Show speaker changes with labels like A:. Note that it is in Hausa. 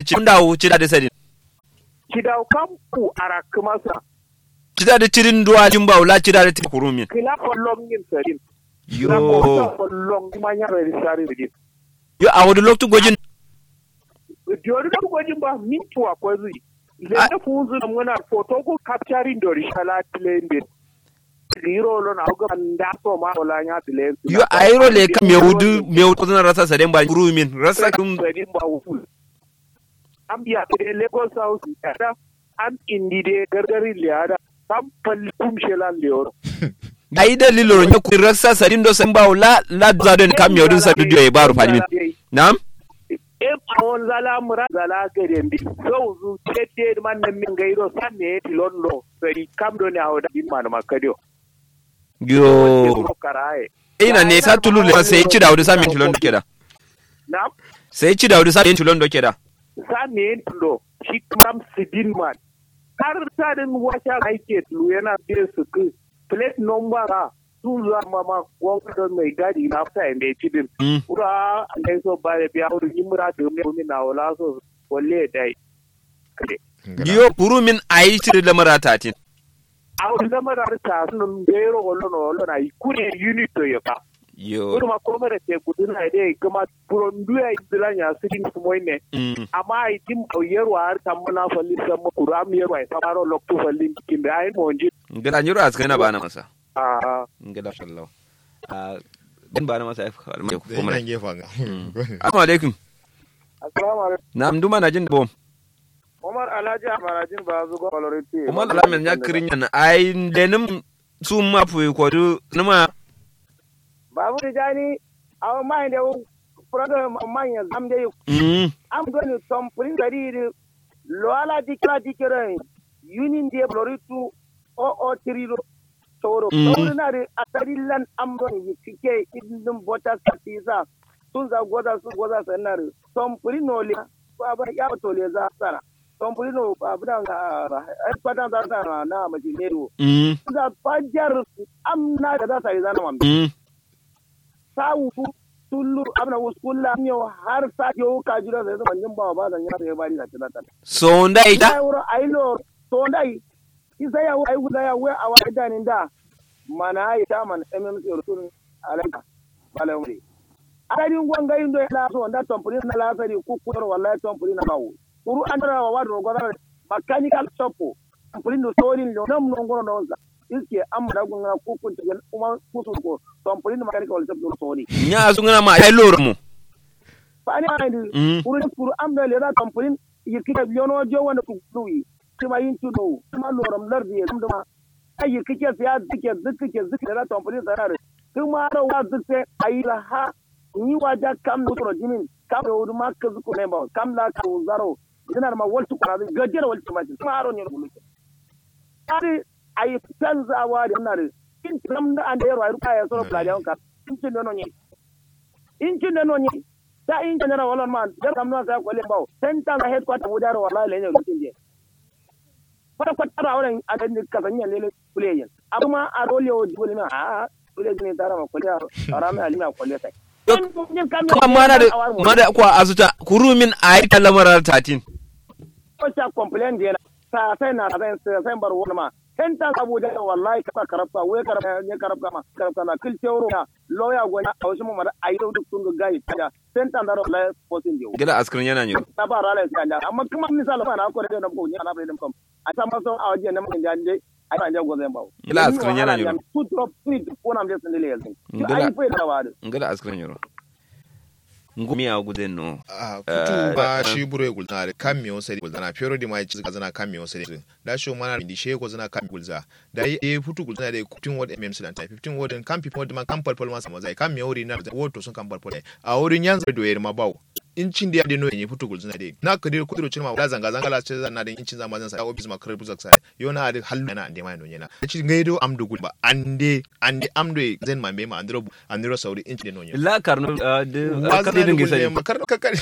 A: ci dawo ci da sadin
B: kidau kampu arak masa
A: ci da cirin duwa jin baula ci da ti kurumin
B: kila kollom yin sarin
A: yo
B: na mo kollom manya re sari rin
A: yo a wadu loktu gojin
B: diori da gojin ba min tuwa ko zui le
A: Ah.
B: da fuzu na muna photo ko capturing dori shala tlende zero lo na ga nda so ma ola nya tlende
A: yo ayro le ka mewudu mewudu na rasa sadin ba kurumin rasa kum
B: sarin ba wu am biya de lagos house da am indi de gargari liada sam pal kum shelan leoro
A: ai dalilo ne ku rasa sadin do san baula la za don kam mewudun sa dudio e baru fadimin na'am
B: e awon zala mura zala garen bi so zu tete man nan min gairo san ne ti londo sari kam do ne awda bin man makadio
A: yo
B: karaye
A: ina ne sa tulu le sai ci da wadu sa min tulon do keda
B: na
A: sai ci da wadu sa min tulon do keda
B: san ne lo shi kam sidin man har ta din wata aike lu yana biye su ku plate number a sun zuwa mama gwamnati mai gadi na fita inda ya ci din
A: Mm.
B: ura ne so ba da biya wurin yi mura da mai na wala so walle dai kade
A: yo kurumin ayi ci da mara tatin
B: awon lamar ta sun bero wallo no wallo na kure unit to yaba
A: yo
B: kuma ko mara te guduna ide kuma prondu ya idilan ya sidin kuma ne
A: mm.
B: amma ai tim auyero har tamuna falli samma kuram yero ai samaro lokto falli kimbe ai monji
A: ngada nyuro askana bana masa
B: a
A: ngada sallahu ah din bana masa ai ko kuma
C: Nan gefen ga.
A: assalamu alaikum
B: assalamu alaikum
A: na mduma na jin da bom
B: Umar Alhaji Amarajin ba zugo valority
A: umar alamin ya kirin yana ai denim su ma fu ko du numa
B: babu da jani aw mai da program manya zam dai
A: mm
B: am gani tom prin gari lo ala dikra dikra yunin de bloritu o o triro toro
A: Mm.
B: toro na de atarillan am gani yike idin bota satiza sun za goza su goza sanar tom prin no le ba ba ya to le za sana tom prin no ba budan ga ai kwatan za sana na majinero
A: mm
B: za fajar am na da za ta yi zana mambe
A: mm
B: sawu tullu amna wuskulla nyo har sa yo ka jira da zaman jin bawa ba zan ya da bari da tilata
A: so ndai
B: da
A: ta
B: wuro ailo to dai isa ya ai guda ya we awa da nin da mana ai ta man mmc rusul alaka balawri adadin gwanga indo la so da tompuri na lasari ku ku wallahi tompuri na bawo kuru andara wa wadu godara mechanical shop tompuri no solin lo nam no ngoro no iske amma da gunga ku ku kuma kusu ko tompuri no mechanical shop no soli
A: nya su ngana ma ai loro mu
B: fani andi
A: Mm.
B: kuru kuru amda le da kampunin yirkika yono jo wanda ku duyi kuma yin tudo kuma loram lardi ya dama ai yirkike ya zike zike zike da kampunin zarar kuma da wa zike ayi la ha ni waja kam no toro jimin kam do du makka zuko ne ba kam la ka zaro dinar ma waltu kana gajere waltu ma kuma aro ne bulu ari ayi tanzawa da nan in tam da an da yaro ayi ya soro plajan ka in tin no ne in tin no ne ta in general wala man da kam na sa kwale bawo ten ta ga headquarter mu daro wallahi lenye rutin je kwata kwata ra wannan a dan ka sanya lele kuleyen amma a dole o dole na a kule ne tara ma kwale ara mai alima kwale sai
A: kuma mana da mana ko azuta kurumin ai ta lamarar tatin
B: ko ta complain da ta sai na sai sai bar wani ma ten ta abu da wallahi ka karafta wai karafta ne karafta ma karafta na kil teuro na lawyer gona a wasu mu mara ayi duk sun ga gai ta ten ta daro la posin dio
A: gida askrin yana ne
B: ta ba rala sai Allah amma kuma misali ma na ko da na ko ni ana bayin kam a ta maso a waje na mun janje ai ban jago zan bawo
A: Gila askrin yana ne.
B: two drop three ko na mun sun dile yanzu
A: Gila-
B: ai fa da wadu
A: ngada askrin yoro ngumi a guden no
C: Ah,
A: Eh,
C: futu ba
A: eh,
C: shi buro ya gulzana da kan miyo sai gulzana pero di mai cikin zana kan miyo sai da shi mana di she ko zana kan gulza da e futu gulzana da kutin word mm sudan ta 15 word kan people man kan palpal ma sama zai kan miyo ri na da word sun kan palpal a wurin yan zai doyar ma bawo incin da ya deno yin futu gulzana da na ka dir kudiro cin ma da zanga zanga la ce zan na da incin zama zan sa office ma kare buzak sa yo na da hallu na ande mai no yana ci ngaido amdo gulba ande ande amdo zen ma me ma andro andro sauri incin da no yana
A: la karno de
C: wazna
A: akadi
C: da
A: dingi
C: gulle
A: sai
C: makar kakar